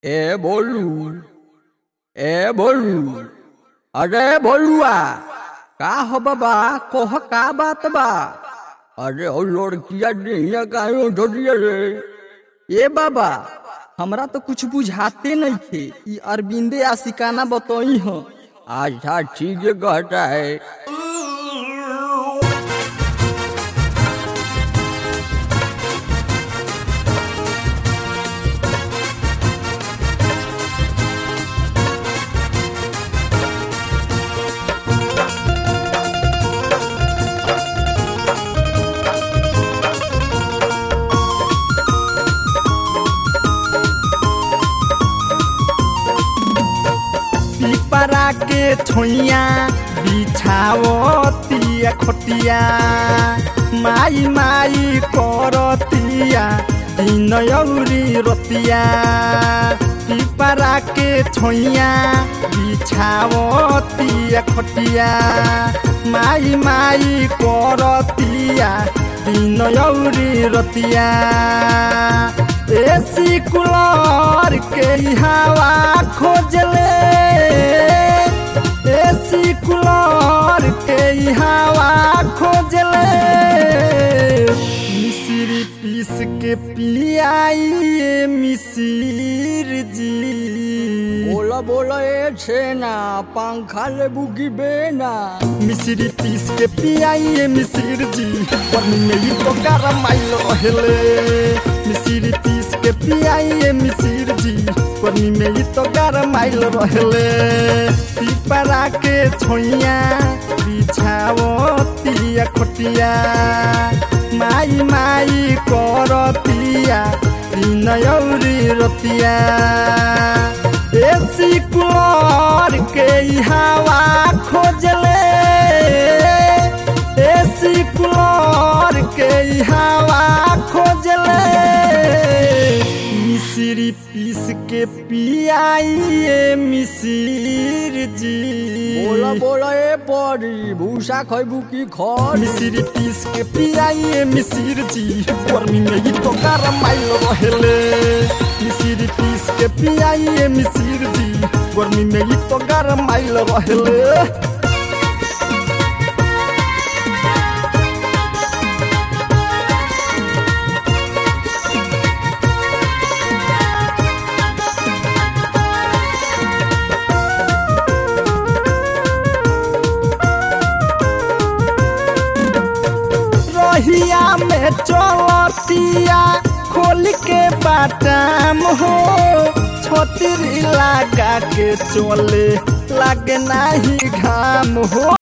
ए बोलू ए बोलू अरे बोलुआ का हो बाबा कोह का बात बा अरे ओ लड़किया देहिया काहे उठोटिया रे ए बाबा हमरा तो कुछ बुझाते नहीं थे ई अरविंदे आशिकाना बतई हो अच्छा ठीक है कहता है पिपरा के छोइया बिछावतिया खोटिया माई माई करतिया दिन औरी रतिया पिपरा के छोइया बिछावतिया खोटिया माई माई करतिया दिन औरी रतिया एसी कुलर के हवा खोजले एसी कुलर के हवा खोजले मिश्री पीस के पियाइए मिसिर जी बोला बोला ए छेना पंखा ले बुगी बेना मिश्री पीस के पियाइए मिसिर जी पानी में ही तो गरम आइल रहले मिश्री पीस के पियाइए मिसिर जी पानी में ही तो गरम आइल रहले पिपरा के छोइया बिछावतिया खोटिया माई माई करतिया दिन औरी रतिया एसी कुलर के हवा खोजले एसी कुलर के हवा खोजले मिश्री पीस के पियाइए मिसिर जी बोला बोला ए परी भूसा खैबू की खर मिश्री पीस के पियाइए मिसिर जी गर्मी में ही तो गरम आइल रहेले मिश्री पीस के पियाइए मिसिर जी गर्मी में ही तो गरम आइल रहेले रहिया में चलतिया खोल के बाटाम हो छतरी लगा के चले लागे नाही घाम हो